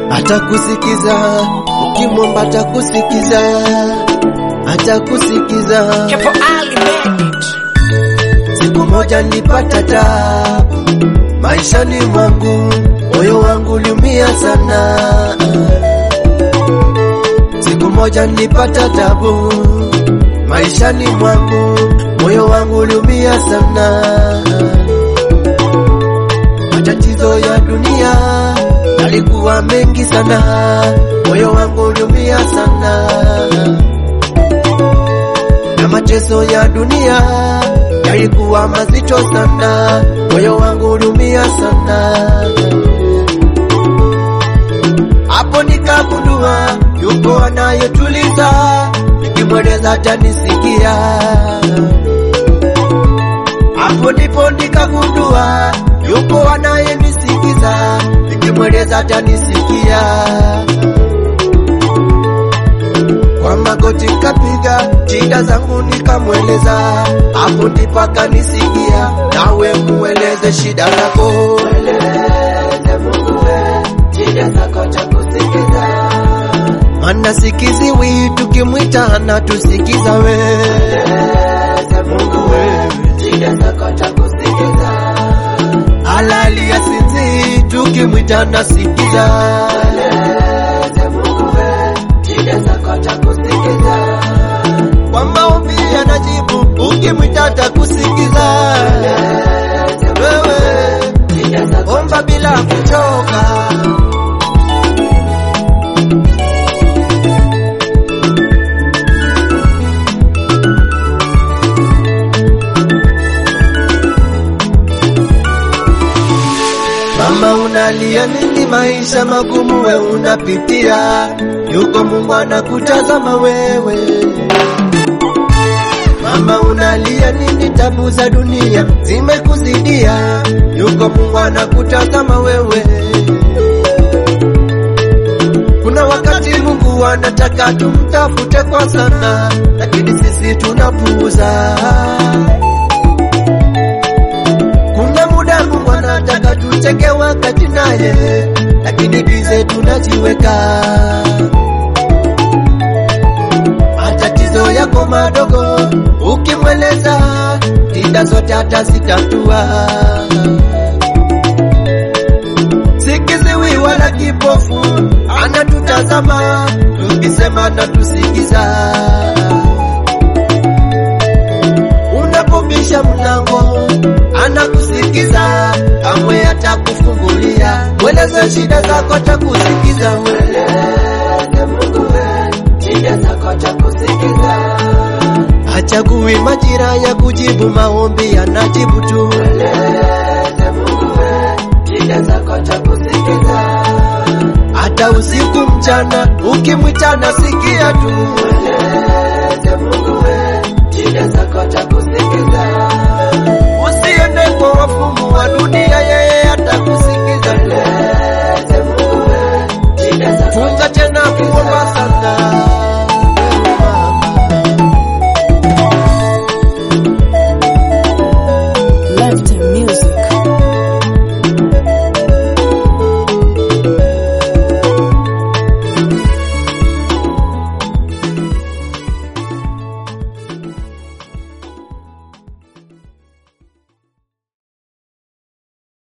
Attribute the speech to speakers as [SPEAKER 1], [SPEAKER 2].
[SPEAKER 1] atakusikiza ukimwomba, atakusikiza atakusikiza.
[SPEAKER 2] Kepo Ali made it.
[SPEAKER 1] Siku moja nilipata tabu maishani mwangu, moyo wangu uliumia sana. Siku moja nilipata tabu maishani mwangu, moyo wangu uliumia sana. Matatizo ya dunia yalikuwa mengi sana, moyo wangu uliumia sana na mateso ya dunia yalikuwa mazito sana, moyo wangu uliumia sana. Hapo nikagundua yupo anayetuliza, nikimweleza atanisikia. Hapo ndipo nikagundua yupo anayenisikiza, nikimweleza atanisikia kwa magoti nikapiga shida zangu nikamweleza, hapo ndipo akanisikia. Nawe mueleze shida zako, mweleze Mungu we shida zako takusikiza, maana sikiziwi tukimwita anatusikiza. We mweleze Mungu we shida zako takusikiza, halali ya sinzi tukimwita anasikiza. Mweleze Mungu we shida zako atakusikiza. Kwa maombi anajibu, ukimwita atakusikiza. Wewe omba bila kuchoka. Mama unalia nini? Maisha magumu we unapitia, yuko Mungu anakutazama wewe. Mama unalia nini? Tabu za dunia zimekuzidia, yuko Mungu anakutazama wewe. Kuna wakati Mungu anataka tumtafute kwa sana, lakini sisi tunapuuza. Kuna muda Mungu anataka tuteke wakati naye, lakini bize tunajiweka. Matatizo yako madogo ukimweleza, shida zote atazitatua. Sikiziwi wala kipofu anatutazama, tukisema na tusikiza. Unapobisha mlango anakusikiza, kamwe atakufungulia. Mweleze shida zako, atakusikiza. Mweleze Mungu we shida zako, atakusikiza. Hachagui majira ya kujibu maombi, anajibu tu. Mweleze Mungu we shida zako, atakusikiza. Hata usiku mchana, ukimwita nasikia tu. Mweleze Mungu we shida zako, atakusikiza